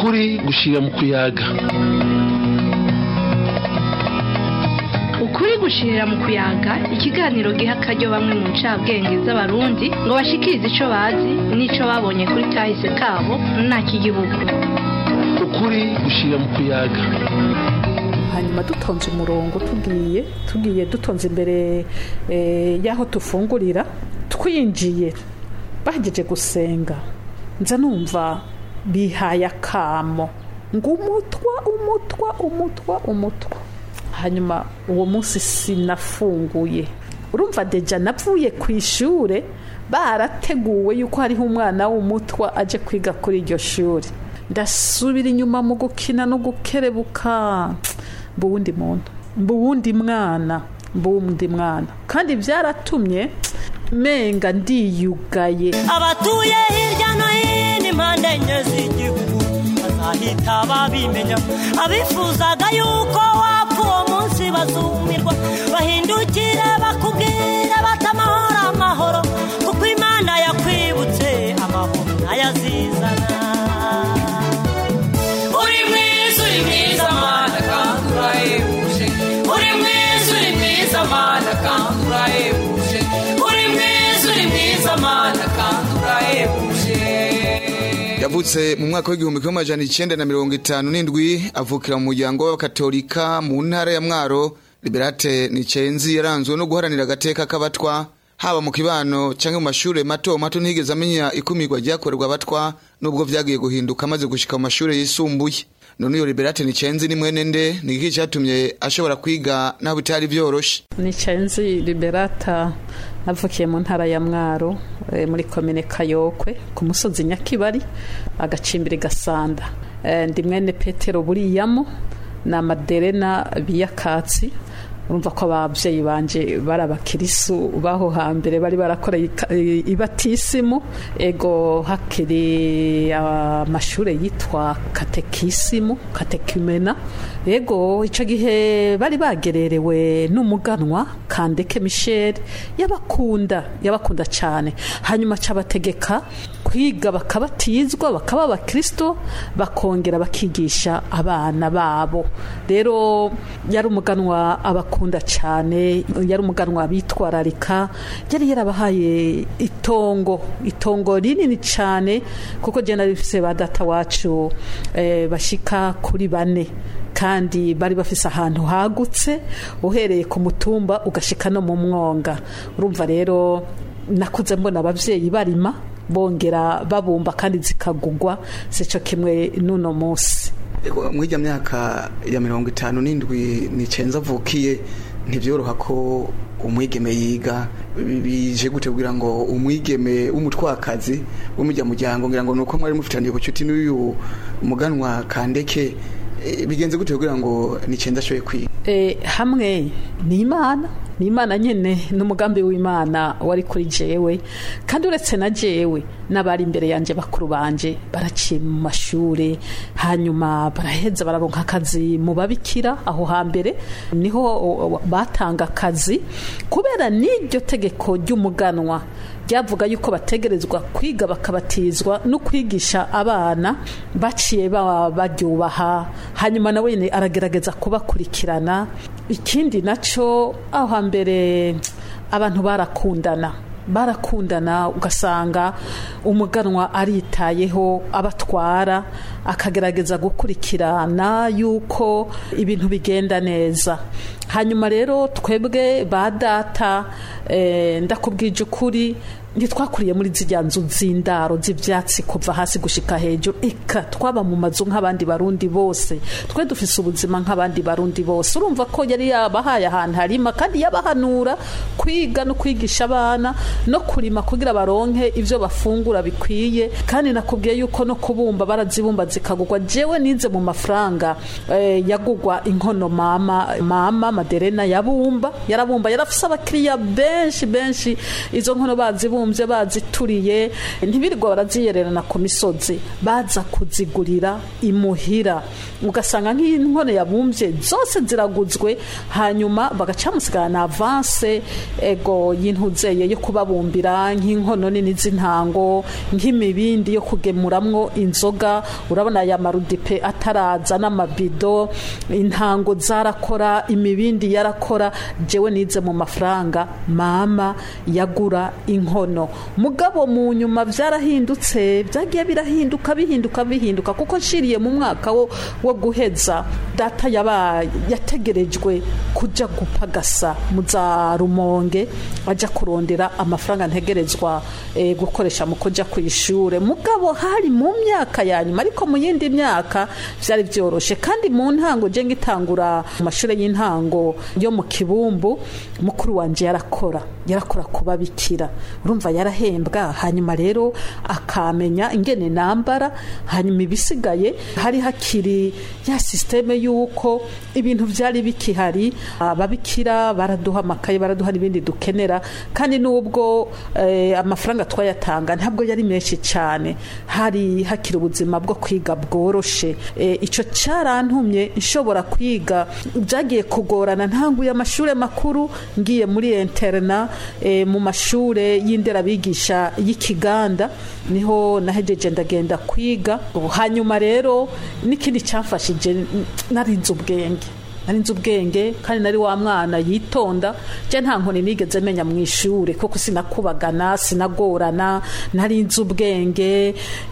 ukuri gushira mu kuyaga ukuri gushirira mu kuyaga ikiganiro giha akaryo bamwe mu ncabwenge z'abarundi ngo bashikirize ico bazi n'ico babonye kuri kahise kabo nta k'igihugu ukuri gushira mu kuyaga hanyuma dutonze umurongo tugiye tugiye dutonze imbere eh, y'aho tufungurira twinjiye bahejeje gusenga nza numva bihaye akamo ngo umutwa umutwa umutwa umutwa hanyuma uwo munsi sinafunguye urumva deja navuye ku ishure barateguwe yuko hariho umwana w'umutwa aje kwiga kuri iryo shuri ndasubira inyuma mu gukina no gukerebuka mbuwundi muntu mbuwundi mwana mbuwundi mwana kandi byaratumye menga ndiyugaye abatuye hirya no hino impande enye z'igihugu bazahita babimenya abifuzaga yuko wapfa uwo munsi bazumirwa bahindukire bakubwire bati amahoro amahoro kuko imana yakwibutse amahoro ntayazizana uri mwiza uri mwiza mana kandi urahebuje uri mwiza uri mwiza mana kandi urahebuje uri mwiza uri mwiza mana kandi urahebuje yavutse mu mwaka w'igihumbi kimwe amajana icyenda na mirongo itanu n'indwi avukira mu muryango w'abakatolika mu ntara ya mwaro liberate nicenzi yaranzwe no guharanira agateka k'abatwa haba mu kibano cyangwa mu mashuri mato mato ntiyigeze amenya ikumirwa ryakorerwa abatwa nubwo vyagiye guhinduka amaze gushika mu mashuri yisumbuye none iyo liberate nicenzi ni mwene nde ni iki cyatumye ashobora kwiga naho bitari vyoroshe nicenzi liberata navukiye mu ntara ya mwaro eh, muri komine kayokwe ku musozi nyakibari agacimbiri gasanda Eh, ndi mwene petero buriyamo na maderena biyakatsi urumva ko ababyeyi banje bari abakirisu baho hambere bari barakoreye ika- i- ibatisimu ego hakiri amashuri yitwa katekisimu katekimena ego icyo gihe bari bagererewe n'umuganwa kandeke michel yabakunda yabakunda cyane hanyuma cyabategeka kwiga bakabatizwa bakaba abakristo bakongera bakigisha abana babo rero yari umuganwa abakunda cyane yari umuganwa bitwararika yari yarabahaye itongo itongo rinini cyane kuko jya narifise ba data wacu eh, bashika kuri bane kandi bari bafise ahantu hagutse uhereye ku mutumba ugashika no mu mwonga urumva rero nakuze mbona ababyeyi barima bongera babumba kandi zikagugwa sico kimwe n'uno munsi mw'ijya myaka ya mirongo itanu n'indwi nicenza avukiye ntibyoroha ko umwigeme yiga Bi- bije gute kugira ngo umwigeme w'umutwakazi w'umujyamuryango ngira ngo ni uko mwari mufitaniye ubucuti n'uyu muganwa kandeke Eh, bigenze gute kugira ngo nicenza ashoboye kwiga e, hamwe ni imana ni imana nyine n'umugambi w'imana wari kuri jewe kandi uretse na jewe n'abari imbere yanjye bakuru banje baraciye mu mashuri hanyuma baraheza bararonka akazi mu babikira aho hambere niho o, o, batanga akazi kubera n'iryo tegeko ry'umuganwa ryavuga yuko bategerezwa kwiga bakabatizwa no kwigisha abana baciye ba- baryubaha hanyuma nawe nyine aragerageza kubakurikirana ikindi nacyo aho hambere abantu barakundana barakundana ugasanga umuganwa aritayeho abatwara akagerageza gukurikirana yuko ibintu bigenda neza hanyuma rero twebwe ba data eh, ndakubwije ukuri ntitwakuriye muri zirya nzu z'indaro z'ibyatsi kuva hasi gushika hejuru eka twaba mu mazu nk'abandi barundi bose twe dufise ubuzima nk'abandi barundi bose urumva ko yari yabahaye ahantu harima kandi yabahanura kwiga no kwigisha abana no kurima kugira baronke ibyo bafungura bikwiye kandi nakubwiye yuko no kubumba barazibumba zikagugwa jewe nize mu mafaranga eh, yagugwa inkono mama mama maderena yabumba yarabumba yarafise abakiriya benshi benshi izo nkono bazibumba bazibumbye bazituriye ntibirirwa baraziyererana ku misozi baza kuzigurira imuhira ugasanga nk'inkono yabumbye zose ziraguzwe hanyuma bagaca musigana avanse ego y'intuzeye yo kubabumbira nk'inkono nini z'intango nk'imibindi yo kugemuramwo inzoga urabona aya marudipe ataraza n'amabido intango zarakora imibindi yarakora jewe nize mu mafaranga mama yagura inkono mugabo mu nyuma byarahindutse byagiye birahinduka bihinduka bihinduka kuko nshiriye mu mwaka wo, wo guheza data yaba yategerejwe kuja gupagasa mu za rumonge aja kurondera amafaranga ntegerezwa eh, gukoresha mu kuja ku ishure mugabo hari mu myaka ya nyuma ariko mu yindi myaka byari byoroshe kandi mu ntango je ngitangura mu mashure y'intango yo mu kibumbu mukuru wanje yarakora yarakora kuba bikira urumva yarahembwa hanyuma rero akamenya ingene nambara hanyuma ibisigaye hari hakiri ya systeme yuko ibintu byari bikihari ababikira baraduha amakaye baraduha n'ibindi dukenera kandi nubwo eh, amafaranga twayatanga ntabwo yari menshi cyane hari hakiri ubuzima bwo kwiga bworoshe eh, ico carantumye nshobora kwiga byagiye kugorana ntanguye amashuri makuru ngiye muri interna eh, mu mashure y'inderabigisha y'ikiganda niho nahejeje ndagenda kwiga hanyuma rero n'ikindi cyamfashije narinze ubwenge narinze ubwenge kandi nari wa mwana yitonda je nta nkoni nigeze menya mu ishure kuko sinakubagana sinagorana narinze ubwenge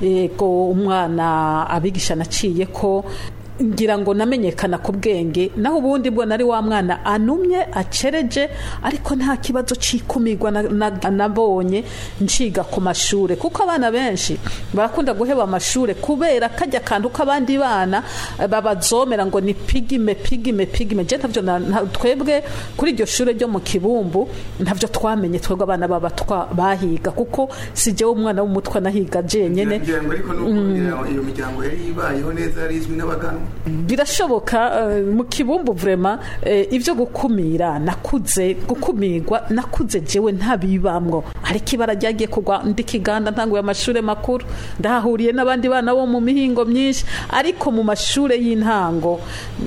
ego umwana abigisha naciye ko ngira ngo namenyekana ku bwenge naho ubundi bwo nari wa mwana anumye acereje ariko nta kibazo cikumirwa na- na- nabonye nciga ku mashure kuko abana benshi barakunda guheba amashure kubera kajya kantu k'abandi bana eh, babazomera ngo ni pigime pigime pigime je ntavyo na- nta- twebwe kuri iryo shure ryo mu kibumbu ntavyo twamenye twebwe abana baba twa- bahiga kuko si jewe umwana w'umutwe nahiga jenyene ngira ngo ariko nuko iyo miryango yari ibayeho neza yari izwi n'abaganwa birashoboka eh, mu kibumbu vrema eh, ibyo gukumira nakuze gukumirwa nakuze jewe ntabibamwo ariko ibara ryagiye kugwa ndi kiganda ntanguye amashuri makuru ndahahuriye n'abandi bana bo mu mihingo myinshi ariko mu mashure y'intango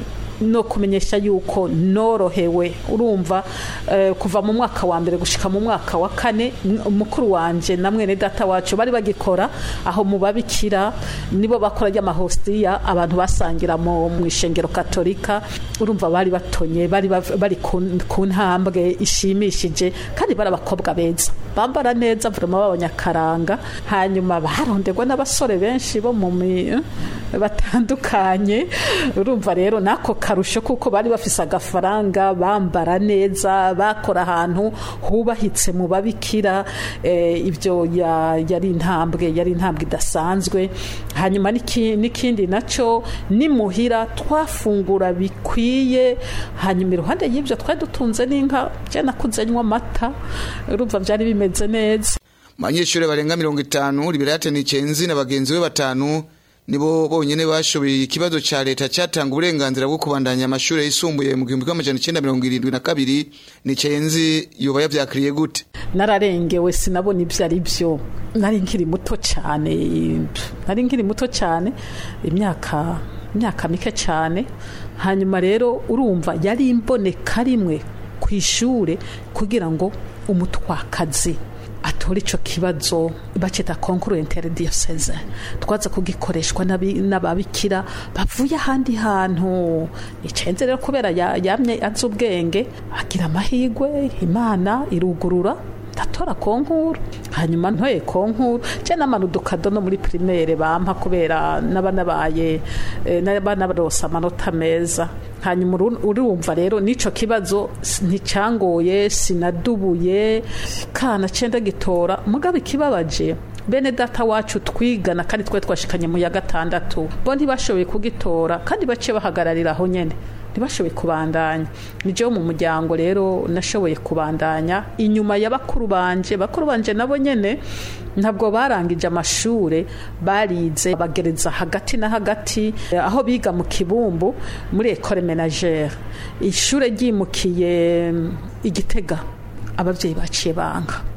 no kumenyesha yuko norohewe urumva eh, kuva mu mwaka wa mbere gushika mu mwaka wa kane m- mukuru wanje na mwene data wacu bari bagikora aho mu babikira nibo bakora ry'amahositiya abantu basangira mu mu ishengero katolika urumva bari batonye bari bav- bari ku ku ntambwe ishimishije kandi bari abakobwa beza bambara neza vrema b'abanyakaranga hanyuma baronderwa n'abasore benshi bo mu mi eh, batandukanye urumva rero nako karusho kuko bari bafise agafaranga bambara neza bakora ahantu hubahitse mu babikira eh, ibyo ya- yari intambwe yari intambwe idasanzwe hanyuma n'iki- n'ikindi naco nimuhira twafungura bikwiye hanyuma iruhande y'ibyo twari dutunze n'inka je nakuze nywa amata urumva byari bimeze neza abanyeshuri barenga mirongo itanu liberate nicenzi na bagenzi be batanu nibo bonyene bashoboye ikibazo ca leta catanga uburenganzira bwo kubandanya amashuri yisumbuye mu gihumbi kimwe amajana icenda mirongo irindwi na kabiri nicenzi yoba yavyakiriye gute nararengewe sinabona ibyo ari byo nari nkiri muto cyane nari nkiri muto cyane imyaka imyaka mike cyane hanyuma rero urumva yari imboneka rimwe ku ishure kugira ngo umutwakazi atore ico kibazo bacita concours interdiyoseze twaza kugikoreshwa n'abi- n'ababikira bavuye ahandi hantu nicenze rero kubera ya- yamye azi ubwenge agira amahigwe imana irugurura ndatora konkuru hanyuma ntoye konkuru je namana udukado no muri primaire bampa kubera n'abanabaye eh, n'abanabarose amanota meza hanyuma uru- urumva rero n'ico kibazo s- nticangoye sinadubuye kana cenda gitora mugabo ikibabaje bene data wacu twigana kandi twe twashikanye mu ya gatandatu bo ntibashoboye kugitora kandi baciye bahagararira aho nyene ntibashoboye kubandanya ni jewe mu muryango rero nashoboye kubandanya inyuma ya bakuru banje bakuru banje nabo nyene ntabwo barangije amashure barize bagereza hagati na hagati eh, aho biga mu kibumbu muri ecole menagere ishure ryimukiye mm, igitega ababyeyi baciye banga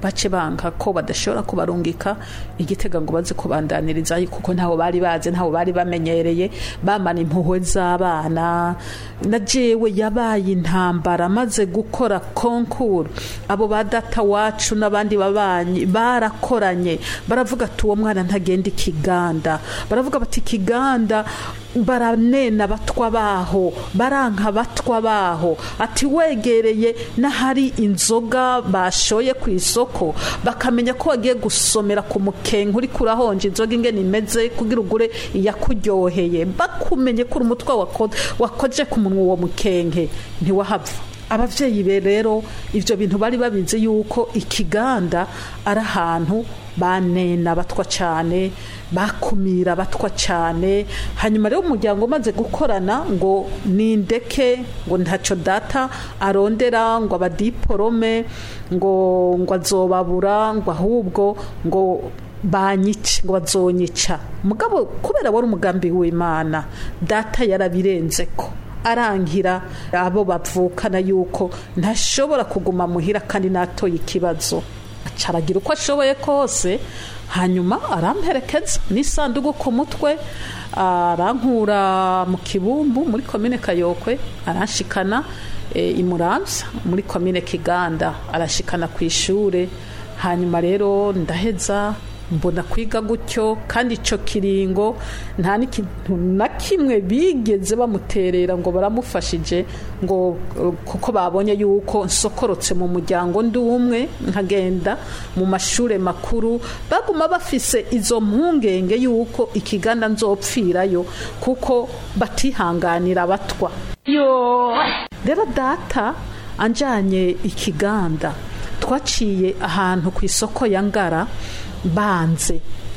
bace banka ko badashobora kubarungika igitega ngo baze kubandaniriza kuko ntaho bari bazi ntaho bari bamenyereye bamana impuhwe z'abana na jewe yabaye intambara maze gukora konkuru abo ba data wacu n'abandi babanyi barakoranye baravuga ati uwo mwana ntagenda ikiganda baravuga bati ikiganda baranena abatwa baho baranka abatwa baho ati wegereye n'ahari inzoga bashoye ku isoko bakamenya ko wagiye gusomera ku mukenke uri kurahonja inzoga ingene imeze kugira ugure iyakuryoheye bakumenye ko uri umutwe wako- wakoje ku munwa uwo mukenke ntiwahava ababyeyi be rero ibyo bintu bari babizi yuko ikiganda ari ahantu banena abatwa cyane bakumira abatwa cyane hanyuma rero umuryango umaze gukorana ngo nindeke ngo ntacyo data arondera ngo abadiporome ngo ngo azobabura ngo ahubwo ngo banyice ngo bazonyica mugabo kubera wari umugambi w'imana data yarabirenze ko arangira abo bavukana yuko ntashobora kuguma muhira kandi natoye ikibazo acaragira uko ashoboye kose hanyuma aramperekeza n'isanduku ku mutwe arankura mu kibumbu muri komine kayokwe aranshikana e, imuramvya muri komine kiganda arashikana ku ishure hanyuma rero ndaheza mbona kwiga gutyo kandi icyo kiringo nta n'ikintu na kimwe bigeze bamuterera ngo baramufashije ngo eh, kuko babonye yuko nsokorotse mu muryango ndi umwe nkagenda mu mashuri makuru baguma bafise izo mpungenge yuko ikiganda nzopfirayo kuko batihanganira abatwa rero data anjanye ikiganda twaciye ahantu ku isoko ya ngara banze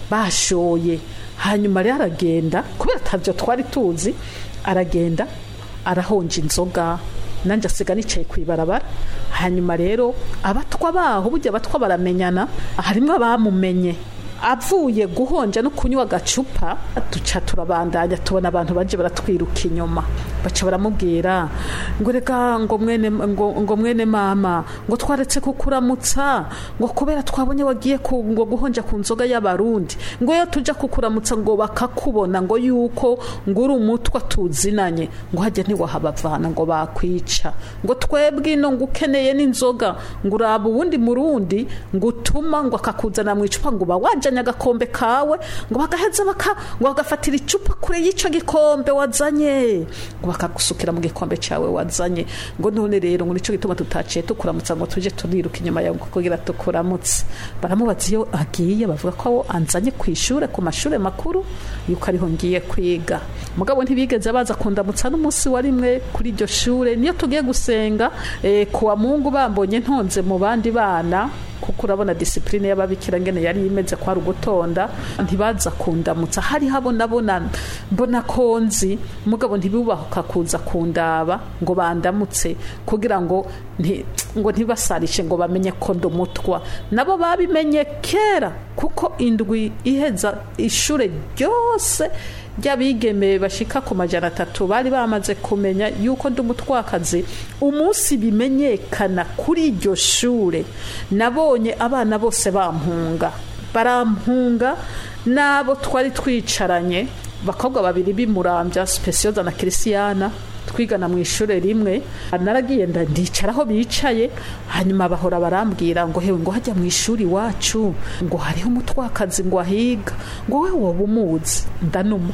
bashoye hanyuma rero aragenda kubera atabyo twari tuzi aragenda arahonja inzoga nanjye asiga nicaye ku ibarabara hanyuma rero abatwa baho burya abatwa baramenyana harimo abamumenye avuye guhonja no kunywa agacupa duca turabandanya tubona abantu baje baratwiruka inyuma baca baramubwira ngo reka ngo mwene ngo, ngo mwene mama ngo twaretse kukuramutsa ngo kubera twabonye wagiye ku, ngo guhonja ku nzoga y'abarundi ngo iyo tuja kukuramutsa ngo bakakubona ngo yuko ngo uri umutwa tuzinanye ngo hajya ntiwahabavana ngo bakwica ngo twebwe ino ngo ukeneye n'inzoga ngo uraba ubundi murundi ngo utuma ngo akakuzana mu icupa ngo uba wajanye agakombe kawe ngo bagaheza baka ngo bagafatira icupa kure y'ico gikombe wazanye ngo bakagusukira mu gikombe cawe wazanye ngo none rero ngo nico gituma tutaciye tukuramutsa ngo tuje turiruka inyuma yawe kugira tukuramutse baramubaza iyo agiye bavuga ko anzanye ku ishure ku mashure makuru yuko ariho ngiye kwiga mugabo ntibigeze baza kundamutsa n'umunsi wa rimwe kuri iryo shure niyo tugiye gusenga eh, kuwa mungu bambonye ntonze mu bandi bana kuko urabona disipurine y'ababikira ngene yari imeze kwa rugutonda ntibaza kundamutsa hari habona bona mbona konzi mugabo ntibubahuka kuza kundaba ngo bandamutse kugira ngo nti, ngo ntibasarishe ngo bamenye ko ndumutwa nabo babimenye kera kuko indwi iheza ishure ryose ry'abigeme bashika ku majana atatu bari bamaze kumenya yuko ndi umutwakazi umunsi bimenyekana kuri iryo shure nabonye abana bose bampunga barampunga n'abo twari twicaranye bakobwa babiri bimurambya spesiyoza na kirisiyana twigana mu ishuri rimwe naragiye ndicara aho bicaye hanyuma bahora barambwira ngo hewe ngo hajya mu ishuri iwacu ngo hariho umutwakazi ngo ahiga ngo we woba umuzi ndanuma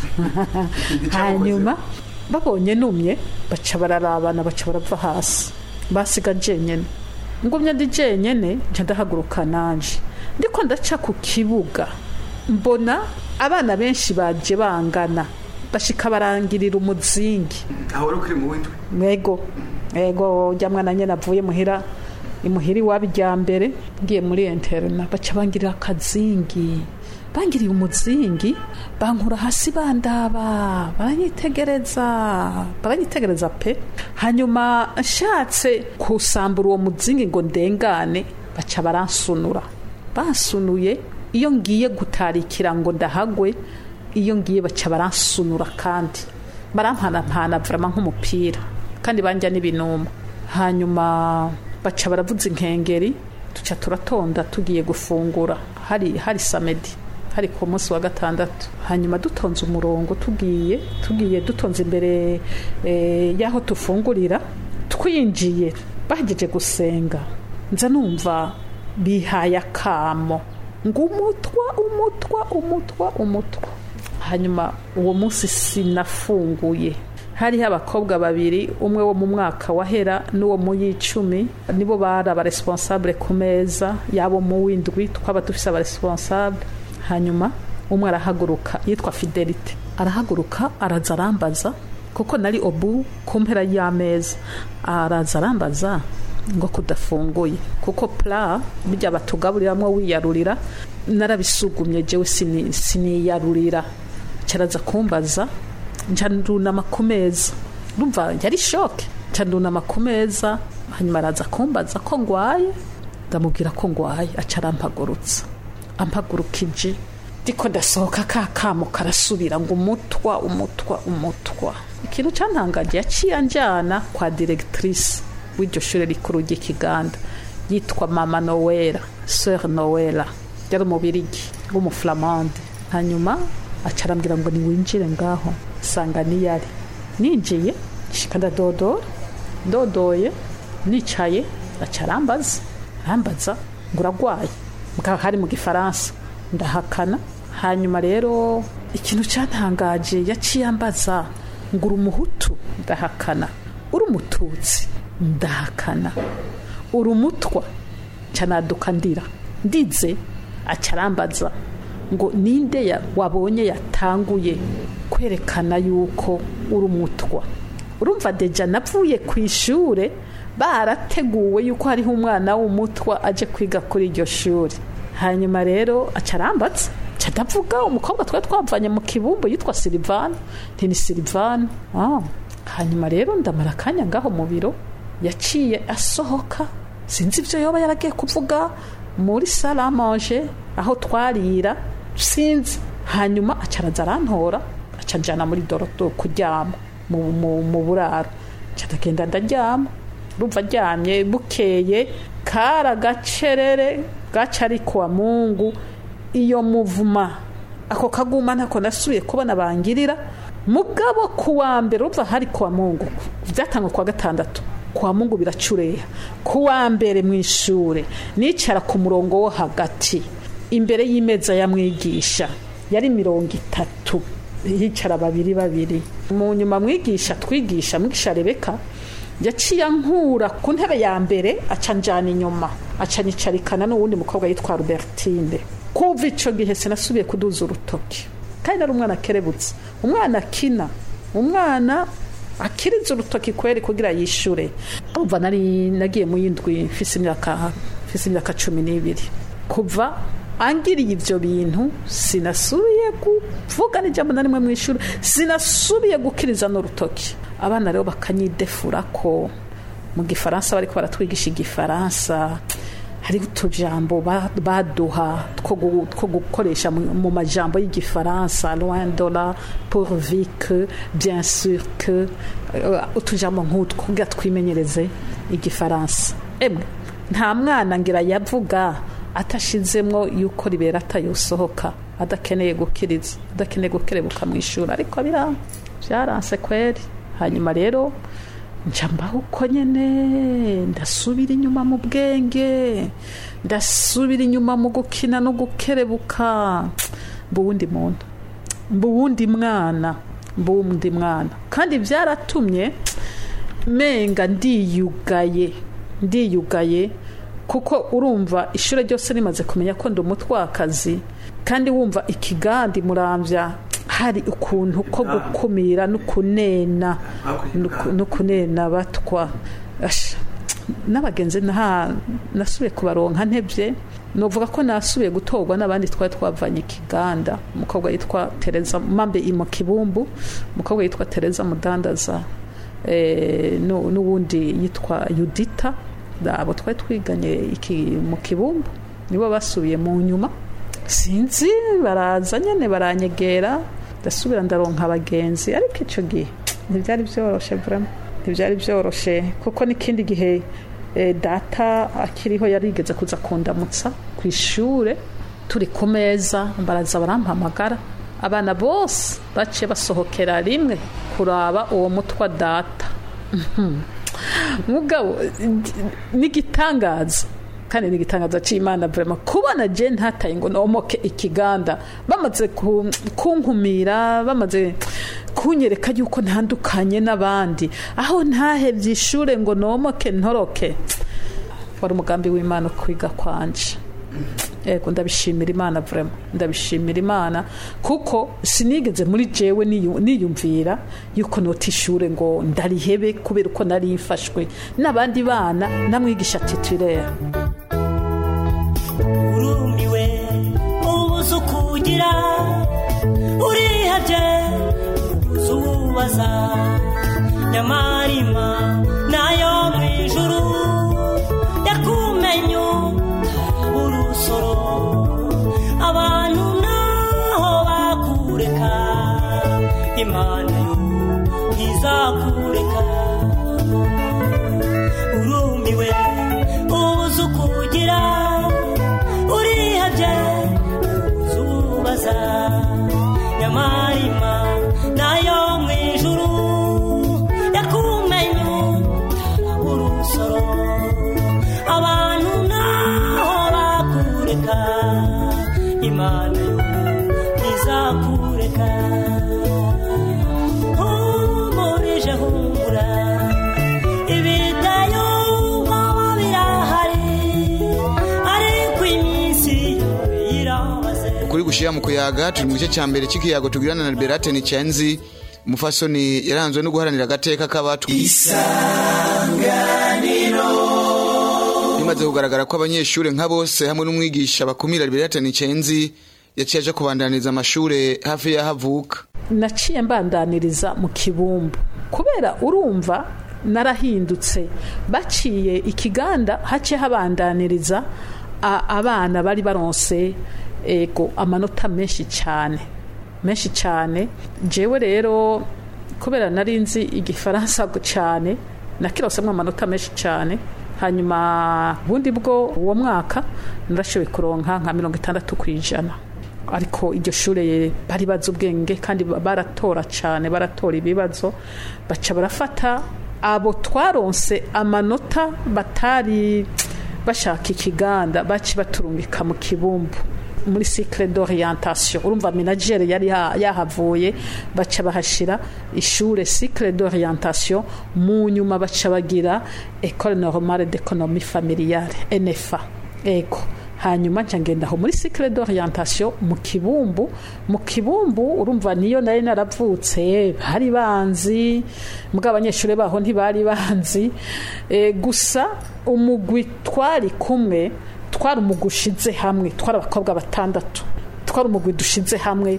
hanyuma babonye numye baca bararabana baca barava hasi basiga jenyene ngumye ndi jenyene nca ndahaguruka nanje ndiko ndaca ku kibuga mbona abana benshi baje bangana bashika barangirira umuzingi aho wari ukiri mu windwe mwego ego ujya mwana nyine avuye muhira imuhira iwabo ijya mbere ngiye muri interina baca bangirira akazingi bangiriye umuzingi bankura hasi bandaba baranyitegereza baranyitegereza pe hanyuma nshatse kusambura uwo muzingi ngo ndengane baca baransunura bansunuye iyo ngiye gutarikira ngo ndahagwe iyo ngiye baca baransunura kandi barampanapana vrama nk'umupira kandi banja n'ibinuma hanyuma baca baravuza inkengeri tuca turatonda tugiye gufungura hari hari samedi hari ku munsi wa gatandatu hanyuma dutonze umurongo tugiye tugiye dutonze imbere eh, y'aho tufungurira twinjiye bahejeje gusenga nza numva bihaye akamo ngo umutwa umutwa umutwa umutwa hanyuma uwo munsi sinafunguye hariho abakobwa babiri umwe wo mu mwaka wahera n'uwo mu y'icumi nibo bari abaresponsable ku meza yabo mu w'indwi twaba dufise abaresponsable hanyuma umwe arahaguruka yitwa fidelite arahaguruka araza arambaza kuko nari obu ku mpera y'ameza araza arambaza ngo kudafunguye kuko pla bijya batugaburiramwo wiyarurira narabisugumye jewe sini- siniyarurira caraza kumbaza nca ndunama ku meza numva yari shoke nca ndunama ku meza hanyuma araza kumbaza ko ngwaye ndamubwira ko ngwaye aca arampagurutsa ampagurukije ndiko ndasohoka ka kamo karasubira ngo umutwa umutwa umutwa ikintu cantangaje yaciye anjana kwa directrice w'iryo shure rikuru ry'ikiganda yitwa mama nowela sœur nowela yari umubirigi w'umuflamande hanyuma aca arambwira ngo niwinjire ngaho sanga niyari ninjiye shika ndadodora ndodoye nicaye aca arambaza arambaza ngo uragwaye bwa hari mu gifaransa ndahakana hanyuma rero ikintu cyantangaje yaciye ambaza ngo uri umuhutu ndahakana uri umututsi ndahakana uri umutwa canaduka ndira ndize aca arambaza ngo ninde ya- wabonye yatanguye kwerekana yuko uri umutwa urumva deja navuye ku ishure barateguwe yuko hariho umwana w'umutwa aje kwiga kuri iryo shuri hanyuma rero aca arambaza aca ndavuga umukobwa twari twavanye mu kibumbu yitwa silivani nti ni silivani ah. hanyuma rero ndamara akanya ngaho mu biro yaciye asohoka sinzi ibyo yoba yaragiye kuvuga muri salamanje aho twarira sinzi hanyuma aca araza arantora aca njana muri doroto kuryama mu, mu, mu buraro aca ndagenda ndaryama urumva aryamye bukeye kari agacerere gaca ari kuwa mungu iyo muvuma ako kaguma ntako nasubiye kubona bangirira mugabo kuwa mbere urumva hari kuwa mungu byatangwa kuwa gatandatu kuwa mungu biracureha kuwa mbere mu ishure nicara ku murongo wo hagati imbere y'imeza ya mwigisha yari mirongo itatu hicara babiri babiri mu nyuma mwigisha twigisha mwigisha rebeka yaciye ankura ku ntebe ya mbere aca njana inyuma aca nyicarikana n'uwundi mukobwa yitwa Robertine kuva ico gihe sinasubiye kuduza urutoki kandi nari umwana akerebutse umwana akina umwana akiriza urutoki kweri kugira yishure umva nari nagiye mu yindwi mfise imyaka mfise imyaka cumi n'ibiri kuva angiriye ivyo bintu sinasubiye kuvuga n'ijambo na rimwe mu ishuri sinasubiye gukiriza n'urutoki abana rero bakanyidefura ko mu gifaransa bariko baratwigisha igifaransa hariho utujambo ba- baduha two gu- two gukoresha mu mu majambo y'igifaransa loin de là pourvu que bien sûr que euh, utujambo nk'utwo kugira twimenyereze igifaransa emwe nta mwana ngira yavuga atashizemwo yuko ribera atayosohoka adakeneye gukiriza adakeneye gukerebuka mu ishuri ariko biranga byaranse kweri hanyuma rero nca mbaho uko nyene ndasubira inyuma mu bwenge ndasubira inyuma mu gukina no gukerebuka mba uwundi muntu mba uwundi mwana mba uwundi mwana kandi byaratumye menga ndiyugaye ndiyugaye kuko urumva ishuri ryose rimaze kumenya ko ndi umutwakazi kandi wumva ikigandi murambya hari ukuntu ko gukumira no kunena no kunena batwa Asha, n'abagenzi nta nasubiye kubaronka ntebye novuga ko nasubiye gutorwa n'abandi twari twavanye ikiganda umukobwa yitwa tereza mambe mu kibumbu umukobwa yitwa tereza mudandaza eh, nu- n'uwundi yitwa yudita abo twari twiganye iki mu kibumbu nibo basubiye mu nyuma sinzi baraza nyene baranyegera ndasubira ndaronka abagenzi ariko ico gihe ntibyari byoroshe vraiment ntibyari byoroshe kuko n'ikindi gihe eh, data akiriho yarigeze kuza kundamutsa ku ishure turi ku meza baraza barampamagara abana bose baciye basohokera rimwe kuraba uwo mutwa data mugabo n'igitangaza kandi n'igitangaza cy'imana vrema kubona je ntataye ngo nomoke ikiganda bamaze ku- kunkumira bamaze kunyereka yuko ntandukanye n'abandi aho ntahevye ishure ngo nomoke ntoroke wari umugambi w'imana kwiga kwanje ego ndabishimira imana vrema ndabishimira imana kuko sinigeze muri jewe niyu- niyumvira yuko nota ishure ngo ndarihebe kubera uko nari mfashwe n'abandi bana namwigisha titulaire urumiwe ubuze ukugira urihabye ubuze uwubaza nyamarima nayo mu ijuru yakumenyu urusoro abantu naho bakureka imana yo ntizakureka urumiwe ubuze ukugira urihabye ubuze ubaza nyamarima nayo mu ijuru yakumenyu urusoro abantu naho bakureka imana yo ntizakureka humurije humura ibitayumva birahari ariko iminsi yo irabaze ukuri gushira mu kuyaga turi mu gice cya mbere cy'ikiyago tugirana na liberate nicyenzi umufasoni yaranzwe no guharanira agateka k'abatwa bimaze kugaragara ko abanyeshuri nka bose hamwe n'umwigisha bakumira liberate nicyenzi yaciye aje kubandaniriza amashure hafi y'aho avuka naciye mbandaniriza mu kibumbu kubera urumva narahindutse baciye ikiganda haciye habandaniriza a- abana bari baronse ego amanota menshi cyane menshi cyane jewe rero kubera nari nzi igifaransa cyane nakirosemo amanota menshi cyane hanyuma bundi bwo uwo mwaka narashoboye kuronka nka mirongo itandatu ku ijana ariko iryo shure bari bazi ubwenge kandi baratora cyane baratora ibibazo baca barafata abo twaronse amanota batari bashaka ikiganda baci baturungika mu kibumbu muri cycle d'orientation urumva menagere yari ya- yahavuye baca bahashira ishure cycle d'orientation mu nyuma baca bagira école normale d'économie familiale NFA ego hanyuma nca ngenda aho muri cycle d'orientation mu kibumbu mu kibumbu urumva niyo nari naravutse bari banzi mbwa abanyeshuri baho ntibari banzi e, gusa umugwi twari kumwe twari umugwi ushize hamwe twari abakobwa batandatu twari umugwi dushize hamwe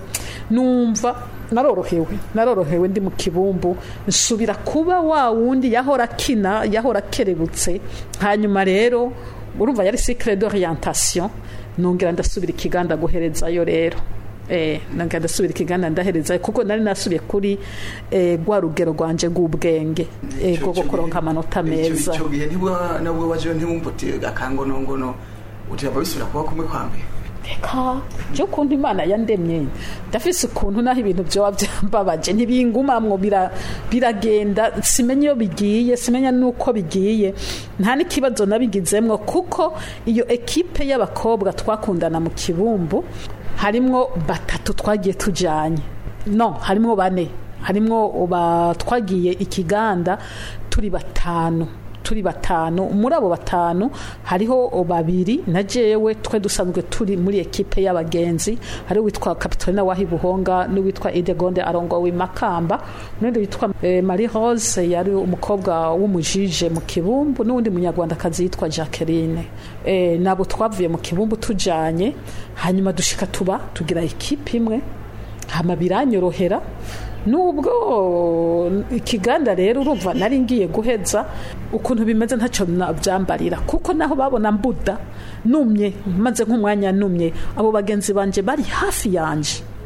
numva narorohewe narorohewe ndi mu kibumbu nsubira kuba wa wundi yahora akina yahora akerebutse hanyuma rero urumva yari cycle d'orientation nongera ndasubira ikiganda guherezayo rero eh nongera ndasubira ikiganda ndaherezayo kuko nari nasubiye kuri eh gwa rugero rwanje rw'ubwenge eh bwo kuronka amanota meza icyo gihe ntibwa nabwo waje ntibumva uti akangonongono uti bisubira kuba kumwe kwa mbere reka byo ukuntu imana yandemye ndafise ukuntu naho ibintu byoba byambabaje ntibingumamwo bira- biragenda simenya iyo bigiye simenya n'uko bigiye nta n'ikibazo nabigizemwo kuko iyo ekipe y'abakobwa twakundana mu kibumbu harimwo batatu twagiye tujanye no harimwo bane harimwo ba- twagiye ikiganda turi batanu turi batanu muri abo batanu hariho babiri na jewe twe dusanzwe turi muri ekipe y'abagenzi hari witwa Kapitolina Wahi Buhonga n'uwitwa Idegonde Arongowe Makamba n'undi witwa eh, Marie Rose yari umukobwa w'umujije mu kibumbu n'undi munyarwandakazi yitwa Jacqueline eh, nabo twavuye mu kibumbu tujanye hanyuma dushika tuba tugira ekipe imwe hama biranyorohera nubwo ikiganda rero urumva nari ngiye guheza ukuntu bimeze ntacyo nabyambarira kuko naho babona mbuda numye maze nk'umwanya numye abo bagenzi banje bari hafi yanje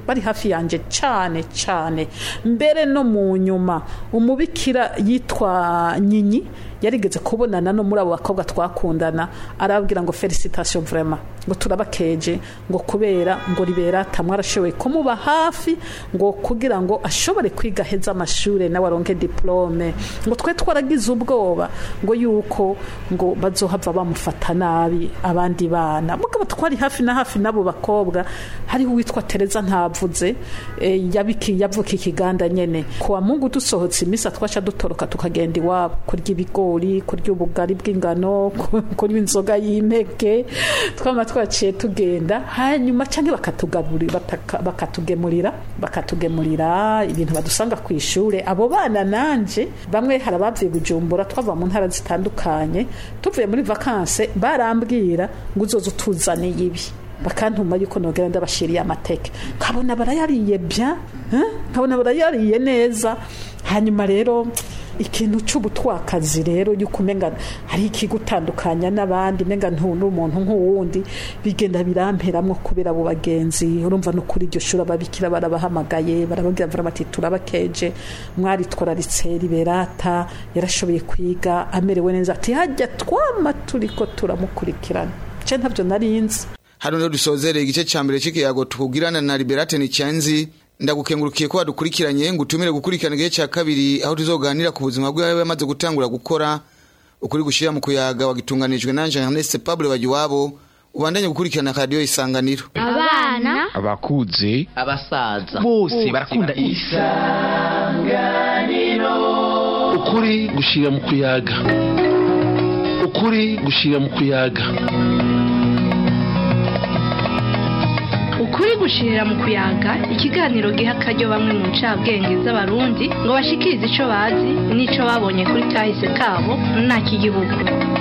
bari hafi yanjye cyane cyane mbere no mu nyuma umubikira yitwa nyinyi yarigeze kubonana no muri abo bakobwa twakundana arababwira ngo felicitation vraiment ngo turabakeje ngo kubera ngo liberata mwarashoboye kumuba hafi ngo kugira ngo ashobore kwiga heza amashure nawe aronke diplome ngo twe twaragize ubwoba ngo yuko ngo bazohava bamufata nabi abandi bana mugabo twari hafi na hafi n'abo bakobwa hariho uwitwa Tereza ntavuze eh, yabiki yavuka ikiganda nyene kuwa mungu dusohotse imisa twasha dutoroka tukagenda iwabo kurya ibigori kurya ubugari bw'ingano kurya inzoga y'impeke twama twaciye tugenda hanyuma canke bakatugaburira bataka- bakatugemurira bakatugemurira ibintu badusanga ku ishure abo bana nanje bamwe hari abavuye bujumbura twava mu ntara zitandukanye tuvuye muri vakanse barambwira ngo uzoza utuzaniye ibi bakantuma yuko nogera ndabashiriye amateke nkabona barayariye bya eh? nkabona barayariye neza hanyuma rero ikintu c'ubutwakazi rero yuko umenga hari ikigutandukanya n'abandi menga ntuntu umuntu nk'uwundi bigenda biramperamwo kubera abo bagenzi urumva no kuri iryo shuri ababikira barabahamagaye barababwira vraiment ati turabakeje mwari tworaritse liberata yarashoboye kwiga amerewe neza ati hajya twama turiko turamukurikirana ce ntabyo narinzi hano rero dusozereye igice cya mbere cy'ikiyago tukugirana na liberate nicyanzi ndagukengurukiye ko wadukurikiranye ngo utumire gukurikirana igice cya kabiri aho tuzoganira ku buzima bwe yamaze gutangura gukora ukuri gushyira mu kuyaga wagitunganijwe na Ernest Pablo Bagiwabo ubandanye gukurikirana radiyo isanganiro abana abakuze abasaza bose barakunda isanganiro ukuri gushira mu kuyaga ukuri gushira mu kuyaga ukuri gushirira mu kuyaga ikiganiro giha akaryo bamwe mu ncabwenge z'abarundi ngo bashikirize ico bazi n'ico babonye kuri kahise kabo nta kigihugu